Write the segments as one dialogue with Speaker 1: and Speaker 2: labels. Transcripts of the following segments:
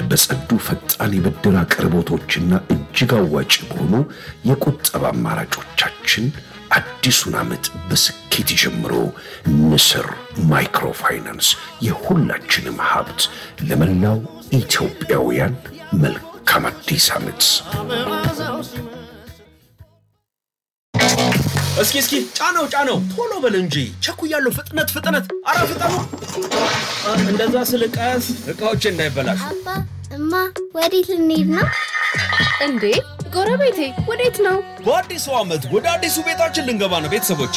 Speaker 1: በጸዱ ፈጣን የብድር አቅርቦቶችና እጅግ አዋጭ በሆኑ የቁጠባ አማራጮቻችን አዲሱን ዓመት በስኬት ይጀምሮ። ንስር ማይክሮፋይናንስ የሁላችንም ሀብት። ለመላው ኢትዮጵያውያን መልካም አዲስ ዓመት።
Speaker 2: እስኪ እስኪ ጫነው ጫነው፣ ቶሎ በል እንጂ ቸኩያለሁ። ፍጥነት ፍጥነት፣ አረ ፍጠኑ! እንደዛ ስል ቀስ እቃዎች እንዳይበላሹ።
Speaker 3: አባ እማ ወዴት ልንሄድ ነው?
Speaker 4: እንዴ ጎረቤቴ ወዴት ነው?
Speaker 2: በአዲሱ ዓመት ወደ አዲሱ ቤታችን ልንገባ ነው ቤተሰቦቼ።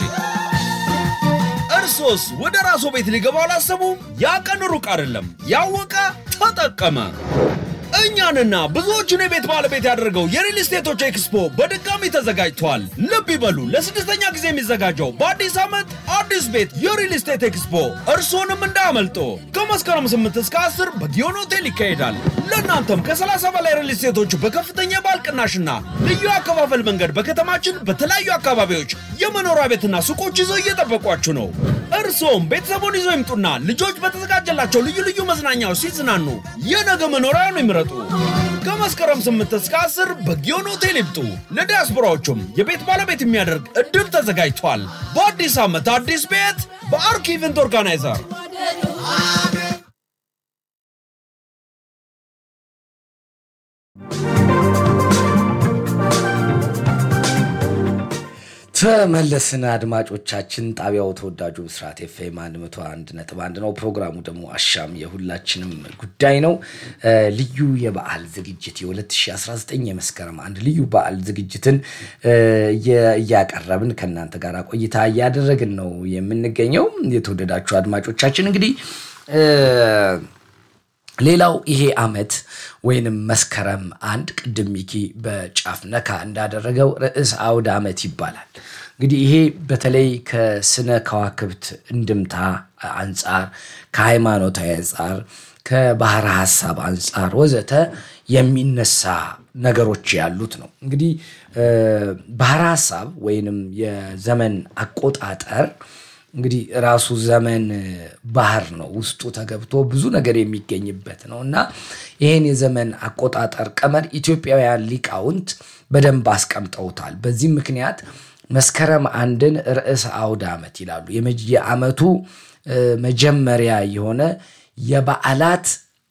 Speaker 2: እርሶስ ወደ ራስዎ ቤት ሊገባ አላሰቡ? ያ ቀን ሩቅ አይደለም። ያወቀ ተጠቀመ። እኛንና ብዙዎቹን የቤት ባለቤት ያደረገው የሪል ስቴቶች ኤክስፖ በድጋሚ ተዘጋጅቷል። ልብ ይበሉ፣ ለስድስተኛ ጊዜ የሚዘጋጀው በአዲስ ዓመት አዲስ ቤት የሪል ስቴት ኤክስፖ እርስዎንም እንዳያመልጦ። ከመስከረም 8 እስከ 10 በጊዮን ሆቴል ይካሄዳል። ለእናንተም ከ30 በላይ ሪል ስቴቶች በከፍተኛ የባል ቅናሽና ልዩ አከፋፈል መንገድ በከተማችን በተለያዩ አካባቢዎች የመኖሪያ ቤትና ሱቆች ይዘው እየጠበቋችሁ ነው። እርስዎም ቤተሰቡን ይዘው ይምጡና ልጆች በተዘጋጀላቸው ልዩ ልዩ መዝናኛዎች ሲዝናኑ የነገ መኖሪያውን ይምረጡ። ከመስከረም 8 እስከ 10 በጊዮን ሆቴል ይምጡ። ለዲያስፖራዎቹም የቤት ባለቤት የሚያደርግ እድል ተዘጋጅቷል። በአዲስ ዓመት አዲስ ቤት በአርክ ኢቨንት ኦርጋናይዘር
Speaker 5: ተመለስን አድማጮቻችን። ጣቢያው ተወዳጁ ብስራት ኤፍኤም 101 ነጥብ አንድ ነው። ፕሮግራሙ ደግሞ አሻም የሁላችንም ጉዳይ ነው። ልዩ የበዓል ዝግጅት የ2019 የመስከረም አንድ ልዩ በዓል ዝግጅትን እያቀረብን ከእናንተ ጋር ቆይታ እያደረግን ነው የምንገኘው። የተወደዳችሁ አድማጮቻችን እንግዲህ ሌላው ይሄ ዓመት ወይንም መስከረም አንድ ቅድም ሚኪ በጫፍ ነካ እንዳደረገው ርዕስ አውደ ዓመት ይባላል። እንግዲህ ይሄ በተለይ ከስነ ከዋክብት እንድምታ አንጻር፣ ከሃይማኖታዊ አንጻር፣ ከባህረ ሀሳብ አንጻር ወዘተ የሚነሳ ነገሮች ያሉት ነው። እንግዲህ ባህረ ሀሳብ ወይንም የዘመን አቆጣጠር እንግዲህ ራሱ ዘመን ባህር ነው። ውስጡ ተገብቶ ብዙ ነገር የሚገኝበት ነው እና ይህን የዘመን አቆጣጠር ቀመር ኢትዮጵያውያን ሊቃውንት በደንብ አስቀምጠውታል። በዚህም ምክንያት መስከረም አንድን ርዕሰ አውደ ዓመት ይላሉ። የዓመቱ መጀመሪያ የሆነ የበዓላት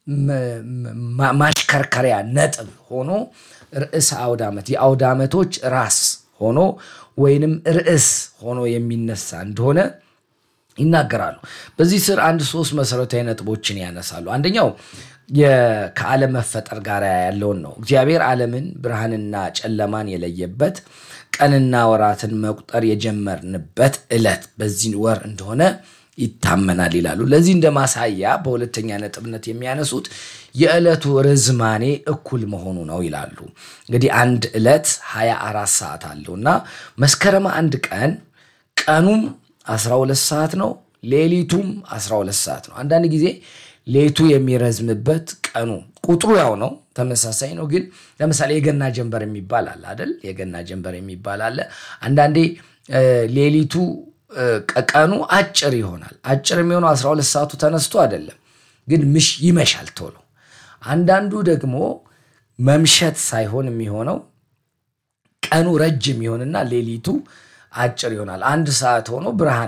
Speaker 5: ማሽከርከሪያ ነጥብ ሆኖ ርዕሰ አውደ ዓመት የአውደ ዓመቶች ራስ ሆኖ ወይንም ርዕስ ሆኖ የሚነሳ እንደሆነ ይናገራሉ። በዚህ ስር አንድ ሶስት መሰረታዊ ነጥቦችን ያነሳሉ። አንደኛው ከዓለም መፈጠር ጋር ያለውን ነው። እግዚአብሔር ዓለምን ብርሃንና ጨለማን የለየበት ቀንና ወራትን መቁጠር የጀመርንበት ዕለት በዚህ ወር እንደሆነ ይታመናል ይላሉ። ለዚህ እንደ ማሳያ በሁለተኛ ነጥብነት የሚያነሱት የዕለቱ ርዝማኔ እኩል መሆኑ ነው ይላሉ። እንግዲህ አንድ ዕለት 24 ሰዓት አለው እና መስከረም አንድ ቀን ቀኑም 12 ሰዓት ነው፣ ሌሊቱም 12 ሰዓት ነው። አንዳንድ ጊዜ ሌቱ የሚረዝምበት ቀኑ ቁጥሩ ያው ነው፣ ተመሳሳይ ነው። ግን ለምሳሌ የገና ጀንበር የሚባል አለ አይደል? የገና ጀንበር የሚባል አለ። አንዳንዴ ሌሊቱ ቀኑ አጭር ይሆናል። አጭር የሚሆነው 12 ሰዓቱ ተነስቶ አይደለም፣ ግን ምሽ ይመሻል ቶሎ። አንዳንዱ ደግሞ መምሸት ሳይሆን የሚሆነው ቀኑ ረጅም ይሆንና ሌሊቱ አጭር ይሆናል። አንድ ሰዓት ሆኖ ብርሃን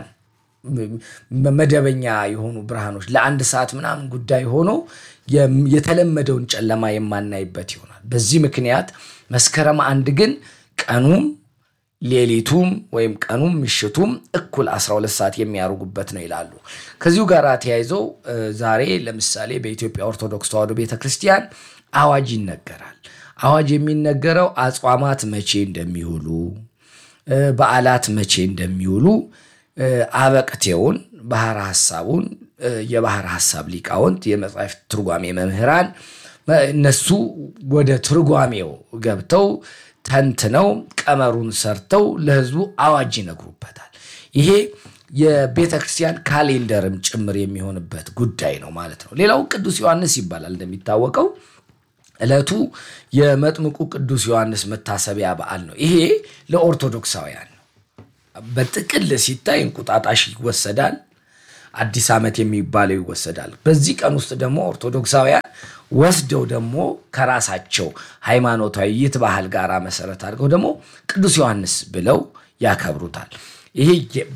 Speaker 5: መደበኛ የሆኑ ብርሃኖች ለአንድ ሰዓት ምናምን ጉዳይ ሆኖ የተለመደውን ጨለማ የማናይበት ይሆናል። በዚህ ምክንያት መስከረም አንድ ግን ቀኑም ሌሊቱም ወይም ቀኑም ምሽቱም እኩል 12 ሰዓት የሚያደርጉበት ነው ይላሉ። ከዚሁ ጋር ተያይዘው ዛሬ ለምሳሌ በኢትዮጵያ ኦርቶዶክስ ተዋሕዶ ቤተክርስቲያን አዋጅ ይነገራል። አዋጅ የሚነገረው አጽዋማት መቼ እንደሚውሉ በዓላት መቼ እንደሚውሉ አበቅቴውን ባህረ ሐሳቡን የባህረ ሐሳብ ሊቃውንት የመጽሐፍት ትርጓሜ መምህራን እነሱ ወደ ትርጓሜው ገብተው ተንትነው ቀመሩን ሰርተው ለሕዝቡ አዋጅ ይነግሩበታል። ይሄ የቤተ ክርስቲያን ካሌንደርም ጭምር የሚሆንበት ጉዳይ ነው ማለት ነው። ሌላው ቅዱስ ዮሐንስ ይባላል እንደሚታወቀው ዕለቱ የመጥምቁ ቅዱስ ዮሐንስ መታሰቢያ በዓል ነው። ይሄ ለኦርቶዶክሳውያን ነው። በጥቅል ሲታይ እንቁጣጣሽ ይወሰዳል። አዲስ ዓመት የሚባለው ይወሰዳል። በዚህ ቀን ውስጥ ደግሞ ኦርቶዶክሳውያን ወስደው ደግሞ ከራሳቸው ሃይማኖታዊ ይት ባህል ጋር መሰረት አድርገው ደግሞ ቅዱስ ዮሐንስ ብለው ያከብሩታል። ይሄ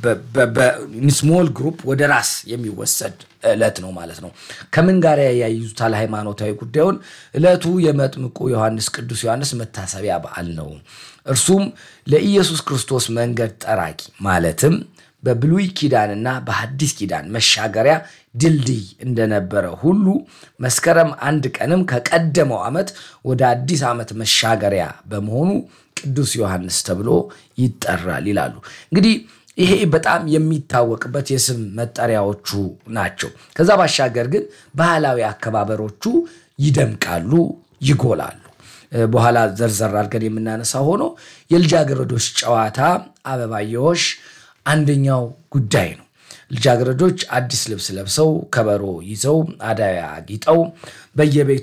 Speaker 5: ስሞል ግሩፕ ወደ ራስ የሚወሰድ ዕለት ነው ማለት ነው። ከምን ጋር ያያይዙታል? ሃይማኖታዊ ጉዳዩን ዕለቱ የመጥምቁ ዮሐንስ ቅዱስ ዮሐንስ መታሰቢያ በዓል ነው። እርሱም ለኢየሱስ ክርስቶስ መንገድ ጠራቂ ማለትም በብሉይ ኪዳንና በሐዲስ ኪዳን መሻገሪያ ድልድይ እንደነበረ ሁሉ መስከረም አንድ ቀንም ከቀደመው ዓመት ወደ አዲስ ዓመት መሻገሪያ በመሆኑ ቅዱስ ዮሐንስ ተብሎ ይጠራል ይላሉ። እንግዲህ ይሄ በጣም የሚታወቅበት የስም መጠሪያዎቹ ናቸው። ከዛ ባሻገር ግን ባህላዊ አከባበሮቹ ይደምቃሉ፣ ይጎላሉ። በኋላ ዘርዘር አድርገን የምናነሳ ሆኖ የልጃገረዶች ጨዋታ አበባየሆሽ አንደኛው ጉዳይ ነው። ልጃገረዶች አዲስ ልብስ ለብሰው ከበሮ ይዘው አዳያ አጊጠው በየቤቱ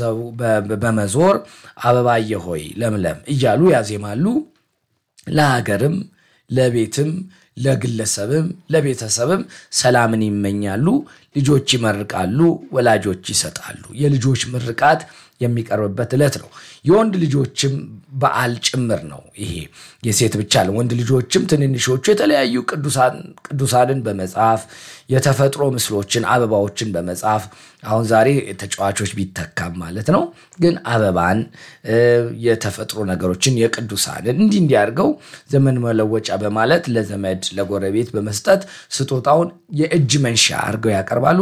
Speaker 5: በመዞር አበባየ ሆይ ለምለም እያሉ ያዜማሉ። ለሀገርም ለቤትም ለግለሰብም ለቤተሰብም ሰላምን ይመኛሉ። ልጆች ይመርቃሉ፣ ወላጆች ይሰጣሉ። የልጆች ምርቃት የሚቀርብበት ዕለት ነው። የወንድ ልጆችም በዓል ጭምር ነው። ይሄ የሴት ብቻ ነው። ወንድ ልጆችም ትንንሾቹ የተለያዩ ቅዱሳንን በመጻፍ የተፈጥሮ ምስሎችን፣ አበባዎችን በመጻፍ አሁን ዛሬ ተጫዋቾች ቢተካም ማለት ነው። ግን አበባን፣ የተፈጥሮ ነገሮችን፣ የቅዱሳንን እንዲህ እንዲያርገው ዘመን መለወጫ በማለት ለዘመድ ለጎረቤት በመስጠት ስጦታውን የእጅ መንሻ አድርገው ያቀርባሉ።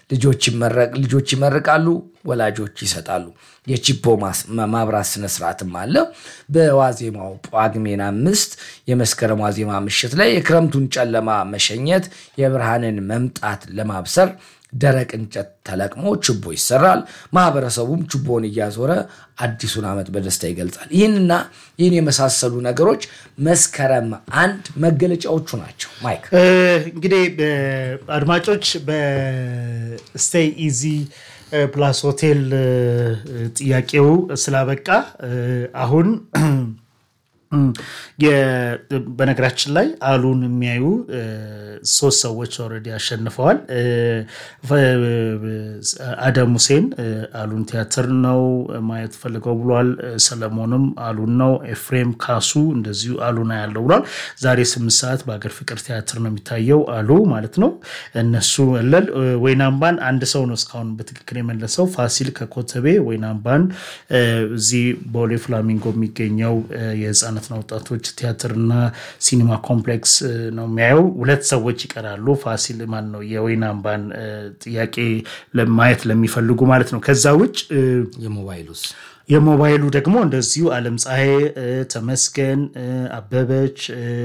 Speaker 5: ልጆች ይመርቃሉ፣ ወላጆች ይሰጣሉ። የቺፖ ማብራት ስነስርዓትም አለ። በዋዜማው ጳጉሜን አምስት የመስከረም ዋዜማ ምሽት ላይ የክረምቱን ጨለማ መሸኘት የብርሃንን መምጣት ለማብሰር ደረቅ እንጨት ተለቅሞ ችቦ ይሰራል። ማህበረሰቡም ችቦውን እያዞረ አዲሱን ዓመት በደስታ ይገልጻል። ይህንና ይህን የመሳሰሉ ነገሮች መስከረም አንድ መገለጫዎቹ ናቸው። ማይክ
Speaker 6: እንግዲህ አድማጮች በስቴይ ኢዚ ፕላስ ሆቴል ጥያቄው ስላበቃ አሁን በነገራችን ላይ አሉን የሚያዩ ሶስት ሰዎች ኦልሬዲ አሸንፈዋል። አደም ሁሴን አሉን ቲያትር ነው ማየት ፈልገው ብሏል። ሰለሞንም አሉን ነው። ኤፍሬም ካሱ እንደዚሁ አሉና ያለው ብሏል። ዛሬ ስምንት ሰዓት በሀገር ፍቅር ቲያትር ነው የሚታየው አሉ ማለት ነው። እነሱ እለል ወይናምባን አንድ ሰው ነው እስካሁን በትክክል የመለሰው ፋሲል ከኮተቤ ወይናምባን እዚህ ቦሌ ፍላሚንጎ የሚገኘው የህፃናትና ወጣቶች ቲያትርና ሲኒማ ኮምፕሌክስ ነው የሚያየው። ሁለት ሰዎች ይቀራሉ። ፋሲል ማን ነው የወይን አምባን ጥያቄ ማየት ለሚፈልጉ ማለት ነው። ከዛ ውጭ
Speaker 5: የሞባይሉስ
Speaker 6: የሞባይሉ ደግሞ እንደዚሁ አለም ፀሐይ፣ ተመስገን፣ አበበች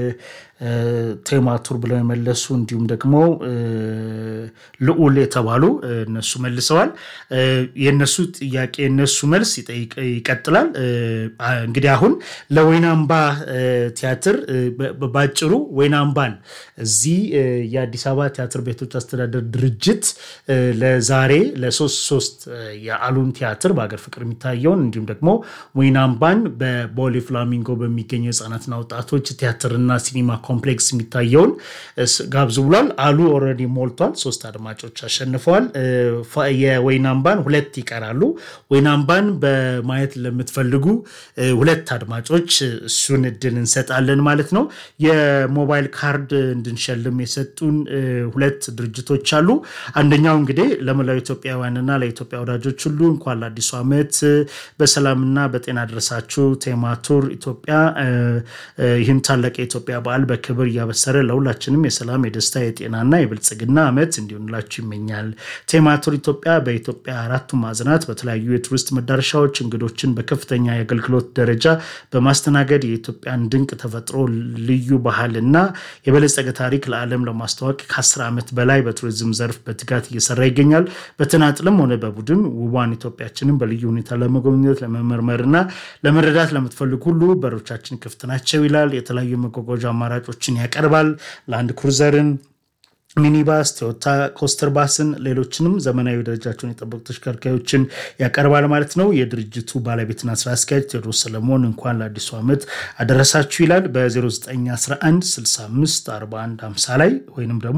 Speaker 6: ቴማቱር ብለው የመለሱ እንዲሁም ደግሞ ልዑል የተባሉ እነሱ መልሰዋል። የነሱ ጥያቄ የነሱ መልስ ይቀጥላል። እንግዲህ አሁን ለወይናምባ ቲያትር ባጭሩ ወይናምባን እዚህ የአዲስ አበባ ቲያትር ቤቶች አስተዳደር ድርጅት ለዛሬ ለሶስት ሶስት የአሉን ቲያትር በሀገር ፍቅር የሚታየውን እንዲሁም ደግሞ ወይናምባን በቦሌ ፍላሚንጎ በሚገኘው የህፃናትና ወጣቶች ቲያትርና ሲኒማ ኮምፕሌክስ የሚታየውን ጋብዙ ብሏል። አሉ ኦልሬዲ ሞልቷል። ሶስት አድማጮች አሸንፈዋል። የወይናምባን ሁለት ይቀራሉ። ወይናምባን በማየት ለምትፈልጉ ሁለት አድማጮች እሱን እድል እንሰጣለን ማለት ነው። የሞባይል ካርድ እንድንሸልም የሰጡን ሁለት ድርጅቶች አሉ። አንደኛው እንግዲህ ለመላው ኢትዮጵያውያንና ለኢትዮጵያ ወዳጆች ሁሉ እንኳን ለአዲሱ ዓመት በሰላምና በጤና ደረሳችሁ። ቴማቱር ኢትዮጵያ ይህን ታላቅ የኢትዮጵያ በዓል በክብር እያበሰረ ለሁላችንም የሰላም የደስታ የጤናና የብልጽግና ዓመት እንዲሆንላችሁ ይመኛል። ቴማቱር ኢትዮጵያ በኢትዮጵያ አራቱ ማዕዘናት በተለያዩ የቱሪስት መዳረሻዎች እንግዶችን በከፍተኛ የአገልግሎት ደረጃ በማስተናገድ የኢትዮጵያን ድንቅ ተፈጥሮ፣ ልዩ ባህልና የበለጸገ ታሪክ ለዓለም ለማስተዋወቅ ከ10 ዓመት በላይ በቱሪዝም ዘርፍ በትጋት እየሰራ ይገኛል። በተናጥልም ሆነ በቡድን ውቧን ኢትዮጵያችንን በልዩ ሁኔታ ለመጎብኘት ለመመርመርና ለመረዳት ለምትፈልጉ ሁሉ በሮቻችን ክፍት ናቸው ይላል። የተለያዩ መጓጓዣ አማራጮችን ያቀርባል። ላንድ ክሩዘርን ሚኒባስ፣ ቶዮታ ኮስተር ባስን፣ ሌሎችንም ዘመናዊ ደረጃቸውን የጠበቁ ተሽከርካሪዎችን ያቀርባል ማለት ነው። የድርጅቱ ባለቤትና ስራ አስኪያጅ ቴዎድሮስ ሰለሞን እንኳን ለአዲሱ ዓመት አደረሳችሁ ይላል። በ0911 65 41 50 ላይ ወይንም ደግሞ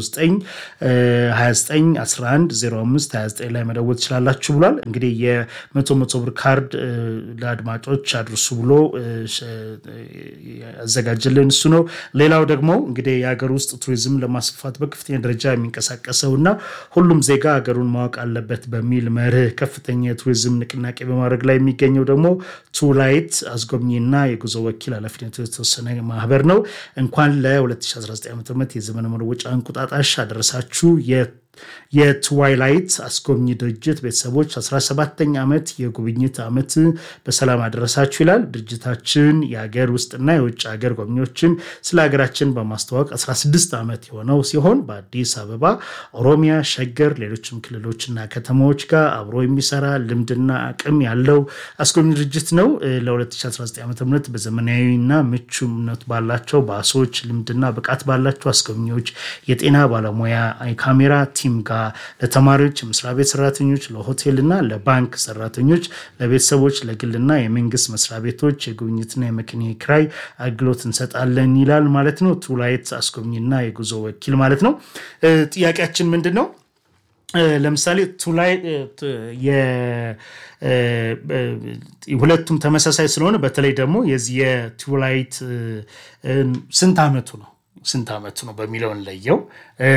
Speaker 6: በ0929 11 05 29 ላይ መደወል ትችላላችሁ ብሏል። እንግዲህ የመቶ መቶ ብር ካርድ እ፣ ለአድማጮች አድርሱ ብሎ እ፣ ሸ- ያዘጋጀልን እሱ ነው። ሌላው ደግሞ እንግዲህ የሀገር ውስጥ ቱሪዝም ለማስፋፋት በከፍተኛ ደረጃ የሚንቀሳቀሰው እና ሁሉም ዜጋ ሀገሩን ማወቅ አለበት በሚል መርህ ከፍተኛ የቱሪዝም ንቅናቄ በማድረግ ላይ የሚገኘው ደግሞ ቱላይት አስጎብኚና የጉዞ ወኪል ኃላፊነቱ የተወሰነ ማህበር ነው። እንኳን ለ2019 ዓ ም የዘመን መለወጫ እንቁጣጣሽ አደረሳችሁ። የ- የትዋይላይት አስጎብኚ ድርጅት ቤተሰቦች 17ኛ ዓመት የጉብኝት ዓመት በሰላም አደረሳችሁ ይላል። ድርጅታችን የሀገር ውስጥና የውጭ ሀገር ጎብኚዎችን ስለ ሀገራችን በማስተዋወቅ 16 ዓመት የሆነው ሲሆን በአዲስ አበባ፣ ኦሮሚያ፣ ሸገር፣ ሌሎችም ክልሎችና ከተማዎች ጋር አብሮ የሚሰራ ልምድና አቅም ያለው አስጎብኚ ድርጅት ነው። እ፣ ለ2019 ዓ ም በዘመናዊና ምቹነት ባላቸው ባሶች ልምድና ብቃት ባላቸው አስጎብኚዎች የጤና ባለሙያ የካሜራ ቲም ጋር ለተማሪዎች፣ የመስሪያ ቤት ሰራተኞች፣ ለሆቴልና ለባንክ ሰራተኞች፣ ለቤተሰቦች፣ ለግልና የመንግስት መስሪያ ቤቶች የጉብኝትና የመኪና ኪራይ አገልግሎት እንሰጣለን ይላል ማለት ነው። ቱላይት አስጎብኝና የጉዞ ወኪል ማለት ነው። እ፣ ጥያቄያችን ምንድን ነው? እ፣ ለምሳሌ ቱላይ እ፣ ት- የ- እ፣ እ፣ ሁለቱም ተመሳሳይ ስለሆነ በተለይ ደግሞ የዚህ የቱላይት እ፣ እ፣ ስንት ዓመቱ ነው ስንት ዓመቱ ነው በሚለው እንለየው። እ፣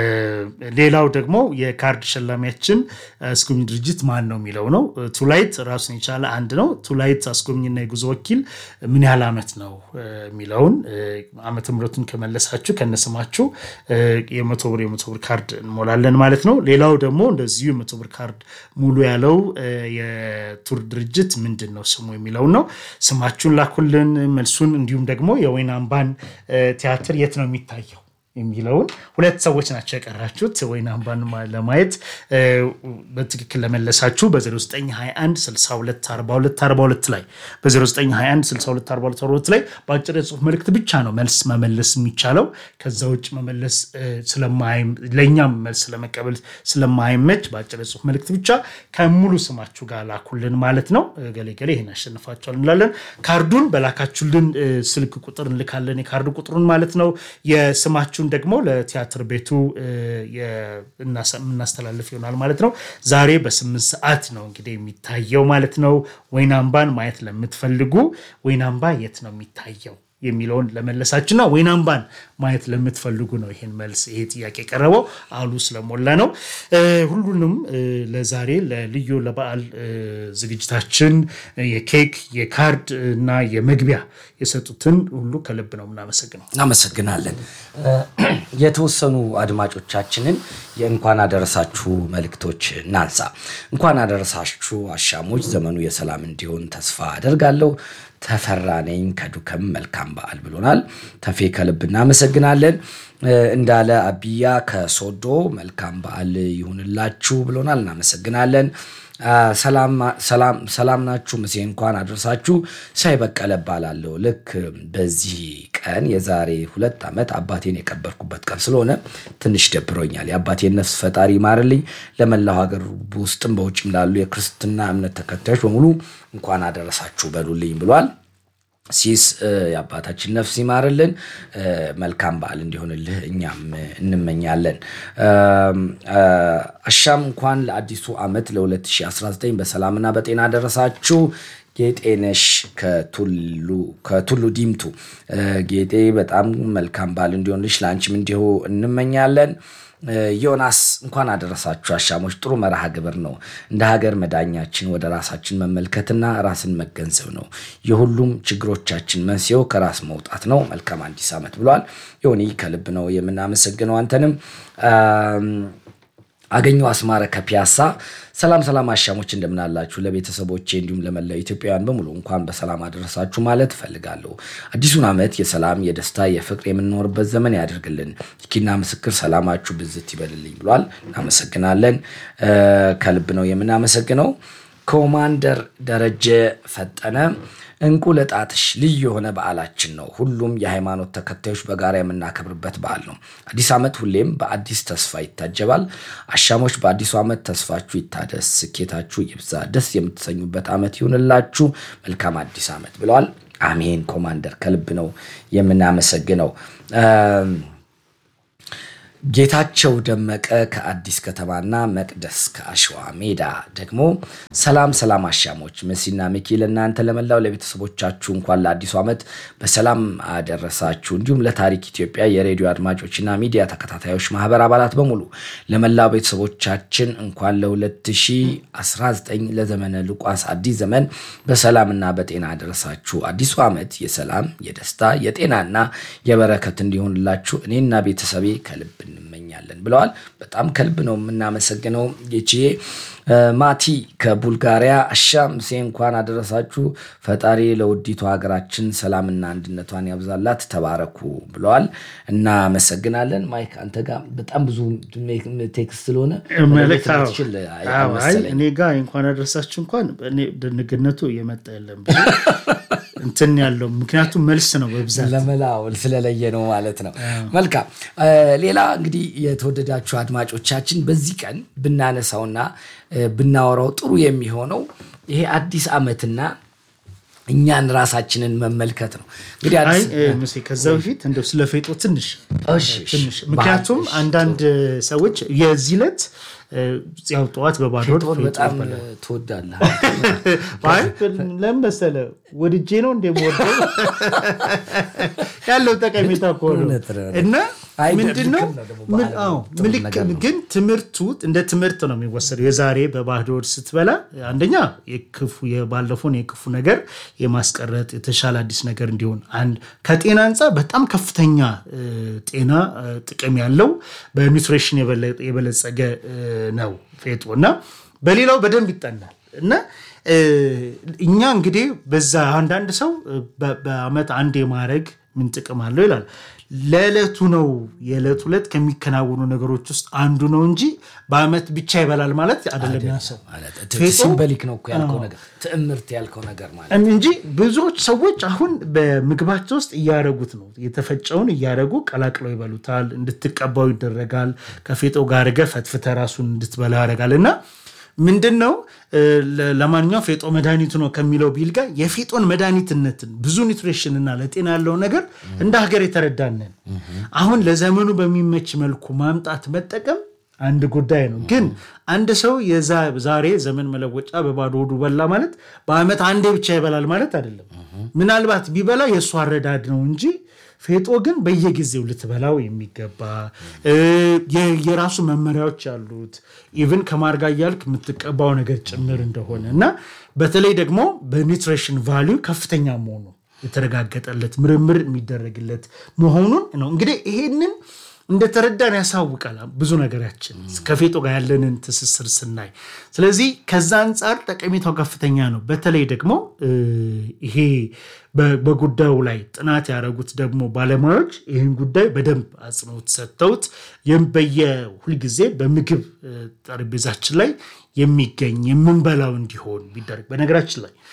Speaker 6: ሌላው ደግሞ የካርድ ሸላሚያችን አስጎብኝ ድርጅት ማን ነው የሚለው ነው። እ፣ ቱላይት ራሱን የቻለ አንድ ነው። ቱላይት አስጎብኝና የጉዞ ወኪል ምን ያህል ዓመት ነው እ፣ የሚለውን እ፣ ዓመተ ምሕረቱን ከመለሳችሁ ከነስማችሁ እ፣ የመቶ ብር የመቶ ብር ካርድ እንሞላለን ማለት ነው። ሌላው ደግሞ እንደዚሁ የመቶ ብር ካርድ ሙሉ ያለው እ፣ የቱር ድርጅት ምንድን ነው ስሙ የሚለውን ነው። ስማችሁን ላኩልን መልሱን። እንዲሁም ደግሞ የወይን አምባን እ፣ ቲያትር የት ነው የሚታየው የሚለውን ሁለት ሰዎች ናቸው የቀራችሁት ወይን አምባን ማ- ለማየት እ፣ በትክክል ለመለሳችሁ በ0921 62 42 42 ላይ በ0921 62 42 42 ላይ በአጭር የጽሁፍ መልእክት ብቻ ነው መልስ መመለስ የሚቻለው። ከዛ ውጭ መመለስ እ፣ ስለማይም ለእኛም መልስ ለመቀበል ስለማይመች በአጭር የጽሁፍ መልእክት ብቻ ከሙሉ ስማችሁ ጋር ላኩልን ማለት ነው። እ፣ ገሌ ገሌ ይህን ያሸንፋቸዋል እንላለን። ካርዱን በላካችሁልን እ፣ ስልክ ቁጥር እንልካለን። የካርዱ ቁጥሩን ማለት ነው። የስማችሁን ደግሞ ለቲያትር ቤቱ እ፣ የ- እናሳ- የምናስተላልፍ ይሆናል ማለት ነው። ዛሬ በስምንት ሰዓት ነው እንግዲህ የሚታየው ማለት ነው። ወይን አምባን ማየት ለምትፈልጉ ወይን አምባ የት ነው የሚታየው የሚለውን ለመለሳችሁና ወይን አምባን ማየት ለምትፈልጉ ነው ይሄን መልስ ይሄ ጥያቄ የቀረበው አሉ ስለሞላ ነው። እ፣ ሁሉንም እ፣ ለዛሬ ለልዩ ለበዓል እ፣ ዝግጅታችን እ፣ የኬክ የካርድ እና የመግቢያ የሰጡትን ሁሉ ከልብ ነው የምናመሰግነው።
Speaker 5: እናመሰግናለን። እ፣ የተወሰኑ አድማጮቻችንን የእንኳን አደረሳችሁ መልእክቶች እናንሳ። እንኳን አደረሳችሁ አሻሞች፣ ዘመኑ የሰላም እንዲሆን ተስፋ አደርጋለሁ። ተፈራ ነኝ ከዱከም መልካም በዓል ብሎናል። ተፌ ከልብ እናመሰግናለን። እ፣ እንዳለ አብያ ከሶዶ መልካም በዓል ይሁንላችሁ ብሎናል። እናመሰግናለን። አ፣ ሰላም ሰላም ሰላም ናችሁ? ምሴ እንኳን አደረሳችሁ። ሳይ በቀለ እባላለሁ። ልክ በዚህ ቀን የዛሬ ሁለት ዓመት አባቴን የቀበርኩበት ቀን ስለሆነ ትንሽ ደብሮኛል። የአባቴን ነፍስ ፈጣሪ ይማርልኝ። ለመላው ሀገር ውስጥም በውጭም ላሉ የክርስትና እምነት ተከታዮች በሙሉ እንኳን አደረሳችሁ በሉልኝ ብሏል። ሲስ እ፣ የአባታችን ነፍስ ይማርልን። እ፣ መልካም በዓል እንዲሆንልህ እኛም እ፣ እንመኛለን። እም፣ እ፣ አሻም እንኳን ለአዲሱ ዓመት ለ2019 በሰላምና በጤና ደረሳችሁ። ጌጤነሽ ከቱሉ ከቱሉ ዲምቱ እ፣ ጌጤ በጣም መልካም በዓል እንዲሆንልሽ ለአንቺም እንዲሁ እንመኛለን። እ፣ ዮናስ እንኳን አደረሳችሁ አሻሞች። ጥሩ መርሃ ግብር ነው። እንደ ሀገር መዳኛችን ወደ ራሳችን መመልከትና ራስን መገንዘብ ነው። የሁሉም ችግሮቻችን መንስኤው ከራስ መውጣት ነው። መልካም አዲስ ዓመት ብሏል። ዮኒ ከልብ ነው የምናመሰግነው አንተንም አም፣ አገኘው አስማረ ከፒያሳ ሰላም ሰላም አሻሞች እንደምናላችሁ ለቤተሰቦቼ እንዲሁም ለመላው ኢትዮጵያውያን በሙሉ እንኳን በሰላም አደረሳችሁ ማለት እፈልጋለሁ። አዲሱን ዓመት የሰላም የደስታ የፍቅር የምንኖርበት ዘመን ያደርግልን። ኪና ምስክር ሰላማችሁ ብዝት ይበልልኝ ብሏል። እናመሰግናለን። እ፣ ከልብ ነው የምናመሰግነው። ኮማንደር ደረጀ ፈጠነ እንቁ ለጣትሽ ልዩ የሆነ በዓላችን ነው። ሁሉም የሃይማኖት ተከታዮች በጋራ የምናከብርበት በዓል ነው። አዲስ ዓመት ሁሌም በአዲስ ተስፋ ይታጀባል። አሻሞች በአዲሱ ዓመት ተስፋችሁ ይታደስ፣ ስኬታችሁ ይብዛ፣ ደስ የምትሰኙበት ዓመት ይሁንላችሁ። መልካም አዲስ ዓመት ብለዋል። አሜን ኮማንደር፣ ከልብ ነው የምናመሰግነው። ጌታቸው ደመቀ ከአዲስ ከተማና መቅደስ ከአሸዋ ሜዳ ደግሞ ሰላም ሰላም አሻሞች መሲና ሚኪ ለእናንተ ለመላው ለቤተሰቦቻችሁ እንኳን ለአዲሱ ዓመት በሰላም አደረሳችሁ። እንዲሁም ለታሪክ ኢትዮጵያ የሬዲዮ አድማጮችና ሚዲያ ተከታታዮች ማህበር አባላት በሙሉ ለመላው ቤተሰቦቻችን እንኳን ለ2019 ለዘመነ ሉቃስ አዲስ ዘመን በሰላምና በጤና አደረሳችሁ። አዲሱ ዓመት የሰላም የደስታ የጤናና የበረከት እንዲሆንላችሁ እኔና ቤተሰቤ ከልብ እንመኛለን ብለዋል። በጣም ከልብ ነው የምናመሰግነው ጌችዬ። ማቲ ከቡልጋሪያ አሻም ሴ እንኳን አደረሳችሁ። ፈጣሪ ለውዲቱ ሀገራችን ሰላምና አንድነቷን ያብዛላት። ተባረኩ ብለዋል። እናመሰግናለን። ማይክ አንተ ጋር በጣም ብዙ ቴክስት ስለሆነ
Speaker 6: መልእክት አዎ።
Speaker 5: ትችል
Speaker 6: አዎ፣ አይ እኔ ጋር እንኳን አደረሳችሁ እንኳን እኔ ድንግነቱ እየመጣ የለም ብዙ እንትን ያለው ምክንያቱም መልስ ነው በብዛት
Speaker 5: ለመላው ስለለየ ነው ማለት ነው። መልካም ሌላ እንግዲህ የተወደዳችሁ አድማጮቻችን በዚህ ቀን ብናነሳውና ብናወራው ጥሩ የሚሆነው ይሄ አዲስ ዓመትና እኛን ራሳችንን መመልከት ነው። እንግዲህ
Speaker 6: አይ
Speaker 5: አዲስ
Speaker 6: እ፣ ሙሴ ከዛ በፊት እንደው ስለ ፌጦ ትንሽ
Speaker 5: እሺ፣ እሺ፣
Speaker 6: ትንሽ ምክንያቱም
Speaker 5: ባህል፣ እሺ፣
Speaker 6: አንዳንድ ሰዎች የዚህ ዕለት እ፣ ያው ጠዋት በባዶ ሆድ
Speaker 5: ፌጦን
Speaker 6: ፌጦ
Speaker 5: በጣም
Speaker 6: ይበላል።
Speaker 5: ትወዳለህ።
Speaker 6: አይ ለምን መሰለህ ወድጄ ነው እንደምወደው ያለው ጠቀሜታ እኮ ነው።
Speaker 5: እውነት ነው።
Speaker 6: እና
Speaker 5: አይ
Speaker 6: ምንድን ነው
Speaker 5: ልክም ነው ደግሞ
Speaker 6: ምን-
Speaker 5: ባህል
Speaker 6: አዎ፣
Speaker 5: ጥሩ
Speaker 6: ምልክ-
Speaker 5: ነገር ነው።
Speaker 6: ግን ትምህርቱ እንደ ትምህርት ነው የሚወሰደው። የዛሬ በባዶ ሆድ ስትበላ አንደኛ የክፉ የባለፈውን የክፉ ነገር የማስቀረጥ የተሻለ አዲስ ነገር እንዲሆን አንድ ከጤና አንጻር በጣም ከፍተኛ እ፣ ጤና እ፣ ጥቅም ያለው በኒውትሪሽን የበለ- የበለጸገ እ፣ ነው ፌጦ እና በሌላው በደንብ ይጠናል እና እ፣ እኛ እንግዲህ በዛ አንዳንድ ሰው እ፣ በ- በአመት አንድ የማድረግ ምን ጥቅም አለው ይላል። ለዕለቱ ነው የዕለት ሁለት ከሚከናወኑ ነገሮች ውስጥ አንዱ ነው እንጂ በአመት ብቻ ይበላል ማለት አይደለም። ያ ሰው
Speaker 5: ማለት
Speaker 6: ፌጦ-
Speaker 5: ሲምበሊክ ነው እኮ ያልከው ነገር ትዕምርት ያልከው ነገር ማለት
Speaker 6: እንጂ ብዙዎች ሰዎች አሁን በምግባቸው ውስጥ እያደረጉት ነው። የተፈጨውን እያደረጉ ቀላቅለው ይበሉታል። እንድትቀባው ይደረጋል። ከፌጦ ጋር አድርገህ ፈትፍተህ ራሱን እንድትበላ ያደርጋል እና ምንድን ነው እ፣ ለ- ለማንኛውም ፌጦ መድኃኒቱ ነው ከሚለው ቢል ጋር የፌጦን መድኃኒትነትን ብዙ ኒትሪሽን እና ለጤና ያለው ነገር እንደ ሀገር የተረዳንን አሁን ለዘመኑ በሚመች መልኩ ማምጣት መጠቀም አንድ ጉዳይ ነው። ግን አንድ ሰው የዛ- ዛሬ ዘመን መለወጫ በባዶ ሆዱ በላ ማለት በአመት አንዴ ብቻ ይበላል ማለት አይደለም። ምናልባት ቢበላ የእሱ አረዳድ ነው እንጂ ፌጦ ግን በየጊዜው ልትበላው የሚገባ እ፣ የ- የራሱ መመሪያዎች ያሉት ኢቭን ከማር ጋር እያልክ የምትቀባው ነገር ጭምር እንደሆነ እና በተለይ ደግሞ በኒትሪሽን ቫሊዩ ከፍተኛ መሆኑ የተረጋገጠለት ምርምር የሚደረግለት መሆኑን ነው። እንግዲህ ይሄንን እንደተረዳን ያሳውቃል ብዙ ነገራችን ከፌጦ ጋር ያለንን ትስስር ስናይ። ስለዚህ ከዛ አንጻር ጠቀሜታው ከፍተኛ ነው። በተለይ ደግሞ እ፣ ይሄ በ- በጉዳዩ ላይ ጥናት ያደረጉት ደግሞ ባለሙያዎች ይህን ጉዳይ በደንብ አጽንኦት ሰጥተውት ይህም በየ ሁልጊዜ በምግብ እ፣ ጠረጴዛችን ላይ የሚገኝ የምንበላው እንዲሆን ቢደረግ በነገራችን ላይ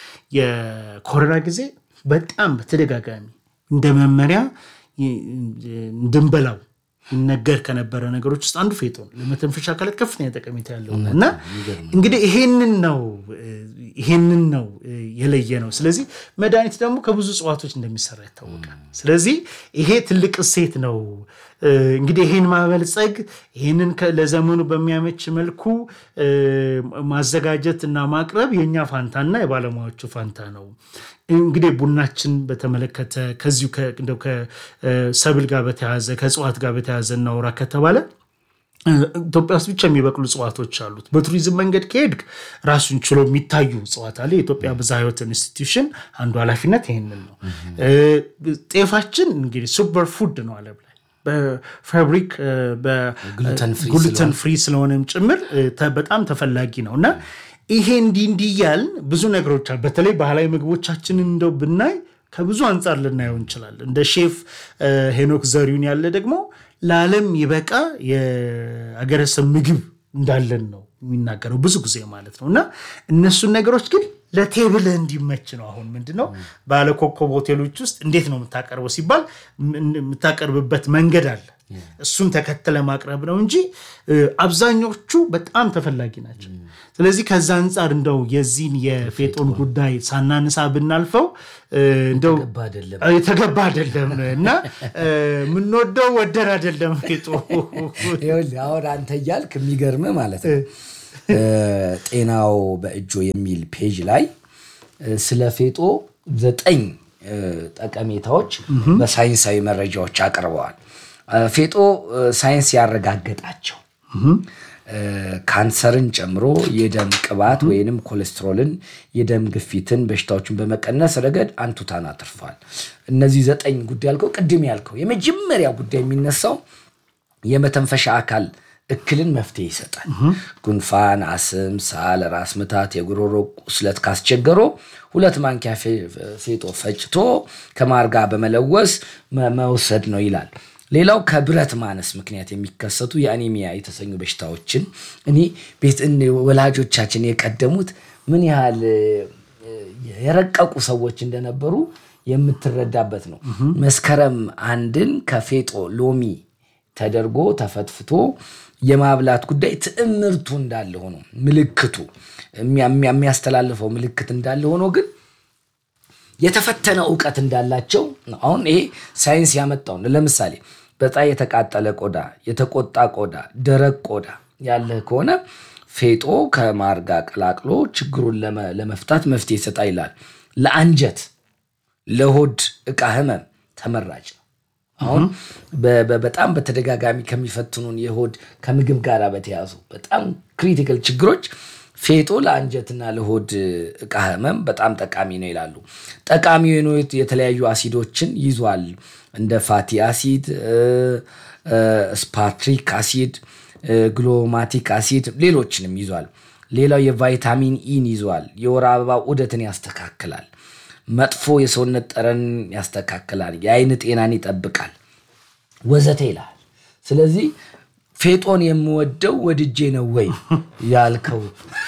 Speaker 6: የኮሮና ጊዜ በጣም በተደጋጋሚ እንደ መመሪያ ይ- እንድንበላው ይነገር ከነበረ ነገሮች ውስጥ አንዱ ፌጦ ነው። ለመተንፈሻ አካላት ከፍተኛ ጠቀሜታ ያለው ነው እና እንግዲህ ይሄንን ነው ይሄንን ነው የለየ ነው። ስለዚህ መድኃኒት ደግሞ ከብዙ እጽዋቶች እንደሚሰራ ይታወቃል። ስለዚህ ይሄ ትልቅ እሴት ነው። እንግዲህ ይሄን ማበልጸግ ይህንን ለዘመኑ በሚያመች መልኩ ማዘጋጀት እና ማቅረብ የእኛ ፋንታና የባለሙያዎቹ ፋንታ ነው። እንግዲህ ቡናችን በተመለከተ ከዚሁ እንደው ከሰብል ጋር በተያዘ ከእጽዋት ጋር በተያዘ እናውራ ከተባለ ኢትዮጵያ ውስጥ ብቻ የሚበቅሉ እጽዋቶች አሉት። በቱሪዝም መንገድ ከሄድክ ራሱን ችሎ የሚታዩ እጽዋት አለ። የኢትዮጵያ ብዝሃ ሕይወት ኢንስቲትዩሽን አንዱ ኃላፊነት ይህንን ነው። ጤፋችን እንግዲህ ሱፐር ፉድ ነው ዓለም ላይ በፋብሪክ ግሉተን ፍሪ ስለሆነም ጭምር በጣም ተፈላጊ ነው እና ይሄ እንዲህ እንዲህ እያልን ብዙ ነገሮች አሉ። በተለይ ባህላዊ ምግቦቻችንን እንደው ብናይ ከብዙ አንጻር ልናየው እንችላለን። እንደ ሼፍ ሄኖክ ዘሪሁን ያለ ደግሞ ለዓለም ይበቃ የአገረሰብ ምግብ እንዳለን ነው የሚናገረው ብዙ ጊዜ ማለት ነው። እና እነሱን ነገሮች ግን ለቴብልህ እንዲመች ነው። አሁን ምንድን ነው ባለኮከብ ሆቴሎች ውስጥ እንዴት ነው የምታቀርበው ሲባል ም- የምታቀርብበት መንገድ አለ። እሱን ተከትለ ማቅረብ ነው እንጂ እ፣ አብዛኞቹ በጣም ተፈላጊ ናቸው። ስለዚህ ከዛ አንጻር እንደው የዚህን የፌጦን ጉዳይ ሳናንሳ ብናልፈው እ፣ እንደው
Speaker 5: የተገባ አይደለም።
Speaker 6: እ፣ የተገባ አይደለም እና እ፣ የምንወደው ወደን አይደለም ፌጦ
Speaker 5: ይኸውልህ አሁን አንተ እያልክ የሚገርም ማለት ነው እ፣ ጤናው በእጆ የሚል ፔጅ ላይ እ፣ ስለ ፌጦ ዘጠኝ እ፣ ጠቀሜታዎች በሳይንሳዊ መረጃዎች አቅርበዋል። እ፣ ፌጦ እ፣ ሳይንስ ያረጋገጣቸው እ፣ ካንሰርን ጨምሮ የደም ቅባት ወይንም ኮሌስትሮልን፣ የደም ግፊትን፣ በሽታዎችን በመቀነስ ረገድ አንቱታን አትርፏል። እነዚህ ዘጠኝ ጉዳይ ያልከው ቅድም ያልከው የመጀመሪያ ጉዳይ የሚነሳው የመተንፈሻ አካል እክልን መፍትሄ ይሰጣል። ጉንፋን፣ አስም፣ ሳል፣ ራስ ምታት፣ የጉሮሮ ቁስለት ካስቸገሮ ሁለት ማንኪያ ፌ- ፌጦ ፈጭቶ ከማር ጋር በመለወስ መ- መውሰድ ነው ይላል። ሌላው ከብረት ማነስ ምክንያት የሚከሰቱ የአኒሚያ የተሰኙ በሽታዎችን እኔ ቤት እን- ወላጆቻችን የቀደሙት ምን ያህል እ፣ የረቀቁ ሰዎች እንደነበሩ የምትረዳበት ነው። መስከረም አንድን ከፌጦ ሎሚ ተደርጎ ተፈትፍቶ የማብላት ጉዳይ ትዕምርቱ እንዳለ ሆኖ ምልክቱ የሚያ- የሚያስተላልፈው ምልክት እንዳለ ሆኖ ግን የተፈተነ እውቀት እንዳላቸው ነው። አሁን ይሄ ሳይንስ ያመጣው ነው። ለምሳሌ በጣም የተቃጠለ ቆዳ፣ የተቆጣ ቆዳ፣ ደረቅ ቆዳ ያለህ ከሆነ ፌጦ ከማር ጋር ቀላቅሎ ችግሩን ለመ- ለመፍታት መፍትሄ ይሰጣ ይላል። ለአንጀት ለሆድ ዕቃ ህመም ተመራጭ ነው። አሁን በ- በ- በጣም በተደጋጋሚ ከሚፈትኑን የሆድ ከምግብ ጋር በተያዙ በጣም ክሪቲካል ችግሮች ፌጦ ለአንጀትና ለሆድ ዕቃ ህመም በጣም ጠቃሚ ነው ይላሉ። ጠቃሚ የሆኑ የተለያዩ አሲዶችን ይዟል እንደ ፋቲ አሲድ፣ ስፓትሪክ አሲድ፣ ግሎማቲክ አሲድ ሌሎችንም ይዟል። ሌላው የቫይታሚን ኢን ይዟል። የወር አበባ ዑደትን ያስተካክላል። መጥፎ የሰውነት ጠረን ያስተካክላል። የአይን ጤናን ይጠብቃል ወዘተ ይላል። ስለዚህ ፌጦን የምወደው ወድጄ ነው ወይ ያልከው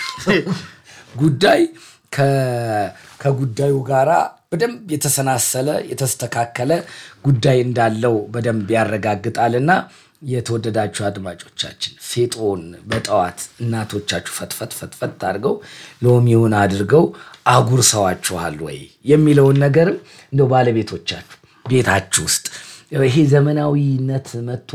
Speaker 5: ጉዳይ ከ- ከጉዳዩ ጋራ በደንብ የተሰናሰለ የተስተካከለ ጉዳይ እንዳለው በደንብ ያረጋግጣልና የተወደዳችሁ አድማጮቻችን ፌጦን በጠዋት እናቶቻችሁ ፈትፈት ፈትፈት አድርገው ሎሚውን አድርገው አጉርሰዋችኋል ወይ የሚለውን ነገርም እንደው ባለቤቶቻችሁ ቤታችሁ ውስጥ ይሄ ዘመናዊነት መጥቶ